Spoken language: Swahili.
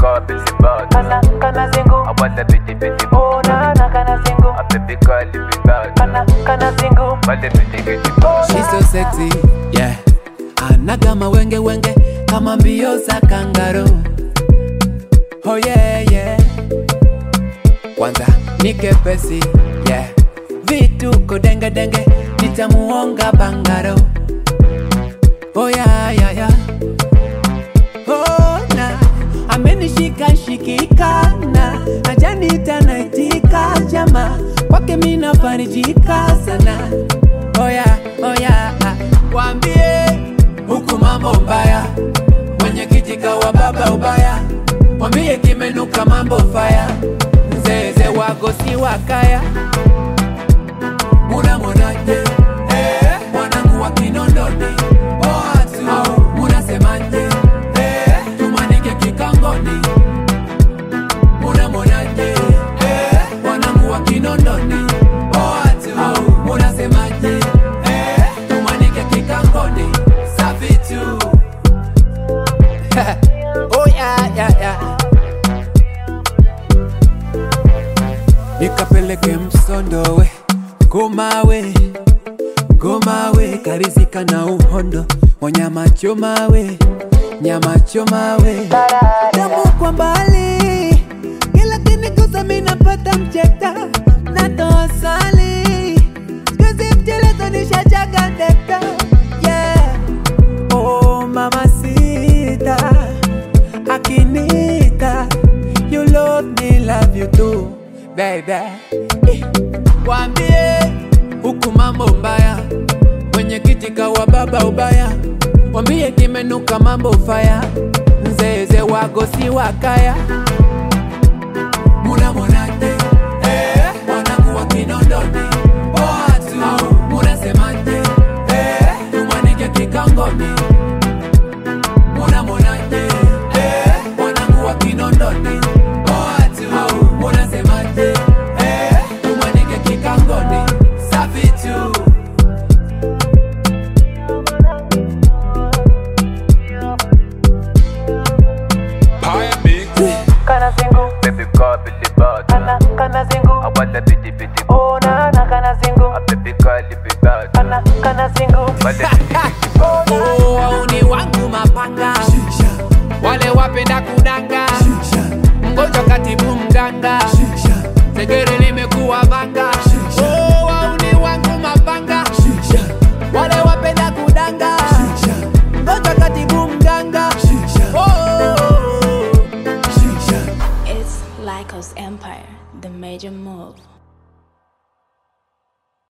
girl, busy bad. kana kana zingu I want a bitty bitty oh na na kana zingu A baby girl, if you bad. kana kana zingu But the bitty bitty bad. She's so sexy, yeah. Anaga mawenge wenge kama mbio za kangaroo. Oh yeah, yeah. Kwanza nike pesi, yeah. Vituko denge denge nitamuonga bangaro. Oh yeah, yeah, yeah. Oh na amenishika shikika na ajanita naitika jama kwake mina farijika sana oya oya wambie huku mambo mbaya mwenye kijika wa baba ubaya wambie kimenuka mambo faya mzeze wago si wakaya muna mwonaje eh, mwanangu wa kinondoni watu munasemaje eh, tumanike kikangoni muna mwonaje eh, mwanangu wa kinondoni watu munasemaje eh, tumanike kikangoni safi tu oh yeah, yeah, yeah. nikapeleke msondowe ngomawe ngomawe karizika na uhondo wanyama chomawe nyama chomawe damu kwa mbali kila kinigusa minapata mcheta natoa sali skuzi mchelezo nishachaga ndekta yeah. oh mama sita akinita you love me love you too baby Eh, Wambie huku mambo mbaya, mwenye kitika wa baba ubaya, wambie kimenuka mambo faya, mzeze wago si wakaya. Muna mwonaje eh, mwanangu wa kinondoni watu munasemaje eh, tumanike kikangoni Muna mwonaje eh, mwanangu wa kinondoni watu munasemaje eh, tumanike kikangoni safi tu High big. kana zingu Baby girl, busy bad. kana kana zingu I want a bitty bitty oh na na kana zingu A baby girl, if you bad. kana kana zingu But the bitty bitty bad. Oh, wauni wangu mapanga wale wapenda kudanga mgonjwa katibu mganga segere limekuwa vanga Oh, wauni wangu mapanga wale wapenda kudanga mgonjwa katibu mganga Oh. It's Lycos Empire, the major move.